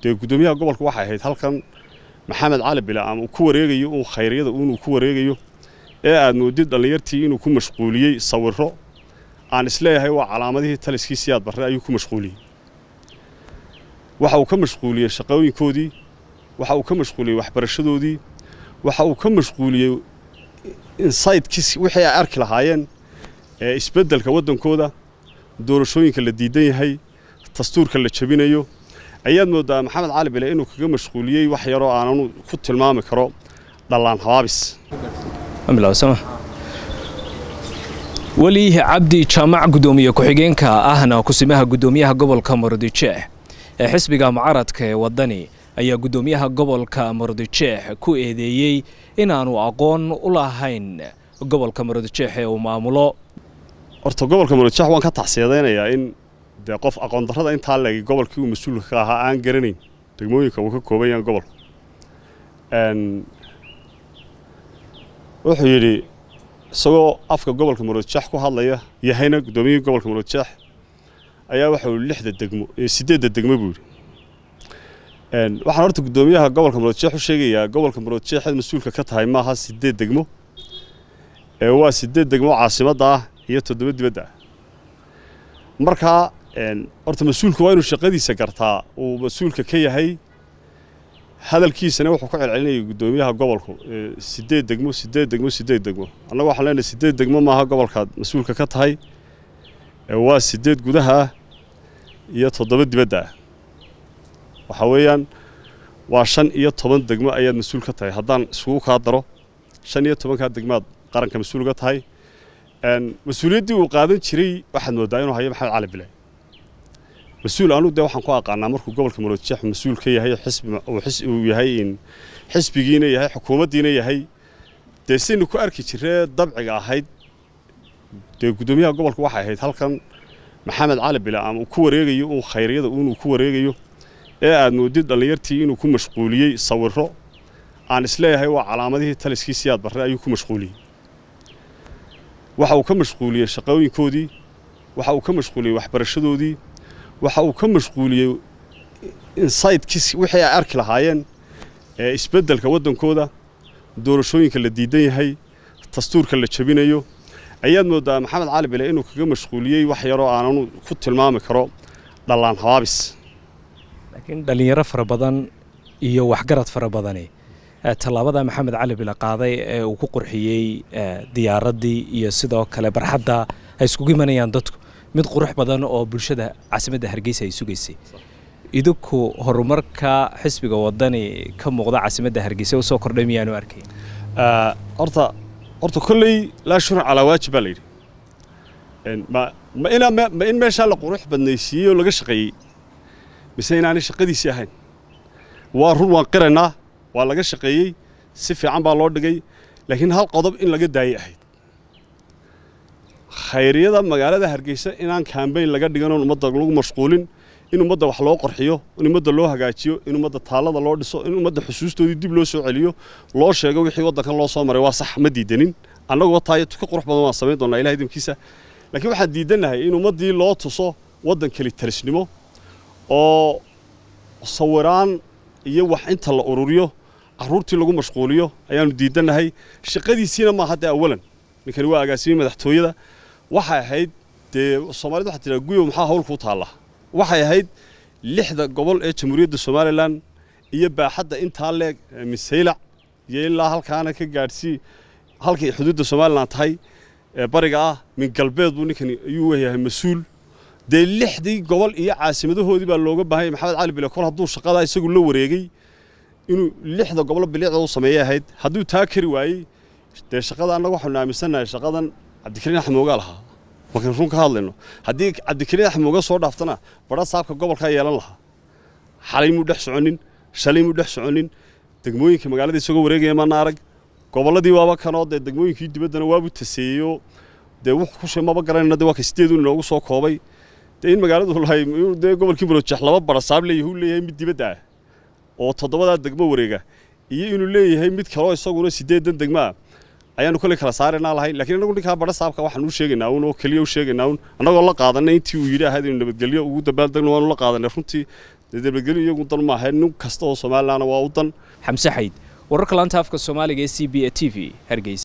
dee guddoomiyaha gobolka waxay ahayd halkan maxamed cali bile ama uu ku wareegayo uu khayryada inuu ku wareegayo ee aad moodid dhallinyartii inuu ku mashquuliyey sawirro aan isleeyahay waa calaamadihii taliskii siyaad barre ayuu ku mashquuliyey waxa uu ka mashquuliyey shaqooyinkoodii waxa uu ka mashquuliyey waxbarashadoodii waxa uu ka mashquuliyey insaydkiis wixii ay arki lahaayeen ee isbeddelka waddankooda doorashooyinka la diidan yahay dastuurka la jebinayo ayaad mooddaa maxamed cali bile inuu kaga mashquuliyey wax yaroo aananu ku tilmaami karo dhallaan habaabis weli cabdi jaamac guddoomiye ku-xigeenka ahna kusimaha guddoomiyaha gobolka murudijeex ee xisbiga mucaradka ee waddani ayaa guddoomiyaha gobolka murudijeex ku eedeeyey inaanu aqoon u lahayn gobolka murudijeex ee uu maamulo horta gobolka murudijeex waan ka tacsiyadaynayaa in dee qof aqoon darrada intaa leegay gobolkii uu mas-uulka ka ahaa aan garanayn degmooyinka uu ka kooban yahay gobolka wuxuu yidhi isagoo afka gobolka murudijeex ku hadlaya yahayna guddoomiyihii gobolka murudijeex ayaa waxau lixda degmo siddeedda degmo buu yidhi waxaan horta guddoomiyaha gobolka murudijeex u sheegayaa gobolka murudijeexeed mas-uulka ka tahay maaha siddeed degmo ee waa siddeed degmo caasimadda ah iyo toddoba dibadda ah markaa horta mas-uulku waa inuu shaqadiisa gartaa uu mas-uulka ka yahay hadalkiisana wuxuu ku celcelinayay guddoomiyaha gobolku siddeed degmo siddeed degmo siddeed degmo annagu waxaan leenahay siddeed degmo maaha gobolkaad mas-uulka ka tahay waa siddeed gudaha ah iyo toddoba dibadda ah waxaa weeyaan waa shan iyo toban degmo ayaad mas-uul ka tahay haddaan isugu kaa daro shan iyo tobankaa degmaad qaranka mas-uul ka tahay mas-uuliyaddii uu qaadan jiray waxaad mooddaa inuu hayo maxamed cali bile mas-uul anu dee waxaan ku aqaanaa markuu gobolka murudijeex mas-uul ka yahay xisbi uu yahay xisbigiina yahay xukuumaddiina yahay dee saynu ku arki jiree dabciga ahayd dee guddoomiyaha gobolka waxay ahayd halkan maxamed cali bile ama uu ku wareegayo uu khayryada inuu ku wareegayo ee aad moodid dhallinyartii inuu ku mashquuliyey sawirro aan isleeyahay waa calaamadihii taliskii siyaad barre ayuu ku mashquuliyey waxa uu ka mashquuliyey shaqooyinkoodii waxa uu ka mashquuliyey waxbarashadoodii waxa uu ka mashquuliyey insaydkiis wixii ay arki lahaayeen ee isbeddelka waddankooda doorashooyinka la diidan yahay dastuurka la jebinayo ayaad mooddaa maxamed cali bile inuu kaga mashquuliyey wax yaroo aananu ku tilmaami karo dhallaan habaabis laakiin dhallinyaro fara badan iyo waxgarad fara badani tallaabada maxamed cali bile qaaday ee uu ku qurxiyey diyaaraddii iyo sidoo kale barxadda ay iskugu imanayaan dadku mid qurux badan oo bulshada caasimadda hargeysa ay sugaysay idinku horumarka xisbiga waddani ka muuqda caasimadda hargeysa usoo kordhay miyaanu arkayn horta horta kolley laa shurun calaa waajib baa la yidhi ma ma inaa ma in meeshaa la qurux badnaysiiyey oo laga shaqeeyey mise inaanay shaqadiisii ahayn waa run waan qiraynaa waa laga shaqeeyey si fiican baa loo dhigay laakiin hal qodob in laga daayay ahayd khayryada magaalada hargeysa inaan kambayn laga dhigan oon ummadda lagu mashquulin in ummadda wax loo qorxiyo in ummadda loo hagaajiyo in ummadda taallada loo dhiso in ummadda xusuustoodii dib loo soo celiyo loo sheego wixii waddankan loo soo maray waa sax ma diidanin annagoo taayo ka qurux badan waan samayn doonaa ilahay idinkiisa laakiin waxaan diidannahay in ummaddii loo tuso waddan keli talisnimo oo sawiraan iyo wax inta la ururiyo carruurtii lagu mashquuliyo ayaanu diidannahay shaqadiisiina maaha haddee awalan ninkani waa agaasimey madaxtooyada waxay ahayd dee soomaalida waxaa tiraa guyo maxaa hawl kuu taalla waxay ahayd lixda gobol ee jamhuuriyadda somalilan iyo baaxadda intaa leeg misaylac iyo ilaa halkaana ka gaadhsii halkay xuduudda somalilan tahay ee bariga ah min galbeed buu ninkani ayuu yahay mas-uul dee lixdii gobol iyo caasimadahoodii baa looga baahanya maxamed cali bile kol hadduu shaqadaa isagu la wareegay inuu lixda gobolo bilicda u sameeyay ahayd hadduu taa kari waayey dee shaqada annaga waxaanu aaminsannahay shaqadan cabdikariin axmoogaa lahaa markaan run ka hadlayno haddii cabdikariin axmooga soo dhaaftana badha saabka gobolkaa yeelan lahaa xalay muu dhex soconin shalay muu dhex soconin degmooyinka magaalada isagoo wareegaya maana arag gobolladii waaba kanoo dee degmooyinkii dibaddana waabu taseeyeyo dee wuxuu ku maba garanayna dee waa ka sideedu inoogu soo koobay dee in magaaladu lahay dee gobolkii murojeex laba badha saab leeyahay uu leeyahay mid dibadda ah oo toddobadaa degmo wareega iyo inuu leeyahay mid kaloo isaguna siddeedan degmo ah ayaanu kolley kala saaraynaa lahay laakiin annagu ninkaa badha saabka waxaan u sheegaynaa un oo keliya u sheegaynaa un annagoo la qaadanay intii uu yidhi ahayd inuu nabadgelyo ugu dabaaldegno waanu la qaadanay runtii dee nabadgelyo iyagu dan maaha nin kasta oo somalilandna waa u dan xamse xayd wararka laanta afka soomaaliga ee c b a t v hargeysa